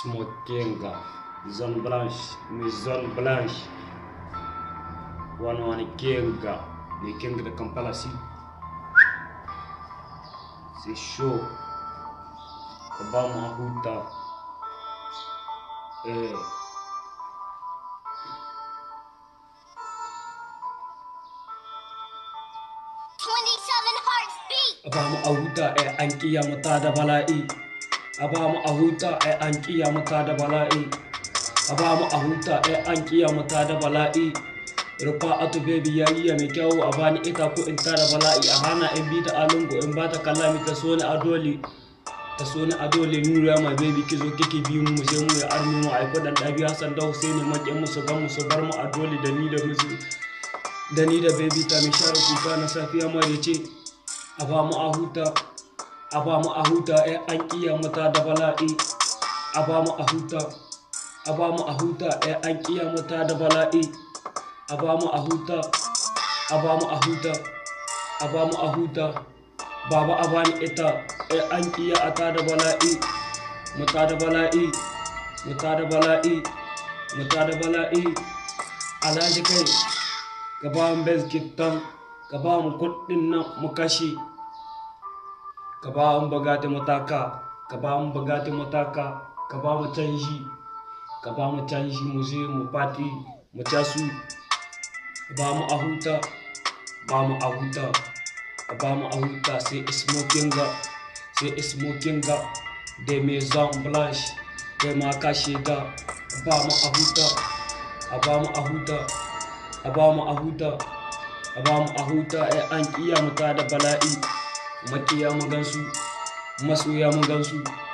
smoking zone blanche mai zone blanche wani wani kenga mai kenga da kampala si c'est chaud ka ba mu a huta eh Twenty-seven hearts beat. a ba mu a huta eh an kiya mata da bala'i a ba mu a huta eh an kiya mata da bala'i a ba mu a huta eh an kiya mata da bala'i rufa atu baby yariya mai kyau a bani ita ko in tara bala'i a hana in bi ta alungu in ba ta kallami ta so ni a dole ta so ni a dole nura my baby ki zo kike bi mu sai mu ya armi mu ai fadan dabi Hassan da Husaini maƙin mu su gan mu su bar mu a dole da ni da musu da ni da baby ta mai share kuka na safiya mare ce a ba mu a huta a ba mu a huta eh an kiya mata da bala'i a ba mu a huta a ba mu a huta eh an kiya mata da bala'i a ba mu a huta a ba mu a huta a ba mu a huta baba a bani ita eh an kiya a ta da bala'i mu ta da bala'i mu ta da bala'i mu ta da bala'i alhaji kai ka ba mu bezkitan ka ba mu kuɗin nan mu kashe ka ba mu bagati mataka ka ba mu bagati mataka ka ba mu canji ka ba mu canji mu je mu fati mu casu ba mu a huta ba mu a huta ba mu a huta sai smoking ga sai smoking ga da maison blanche kai ma ka shiga ba mu a huta a ba mu a huta a ba mu a huta a ba mu a huta ai an kiya mu ta da bala'i makiya mu gansu masoya mu gansu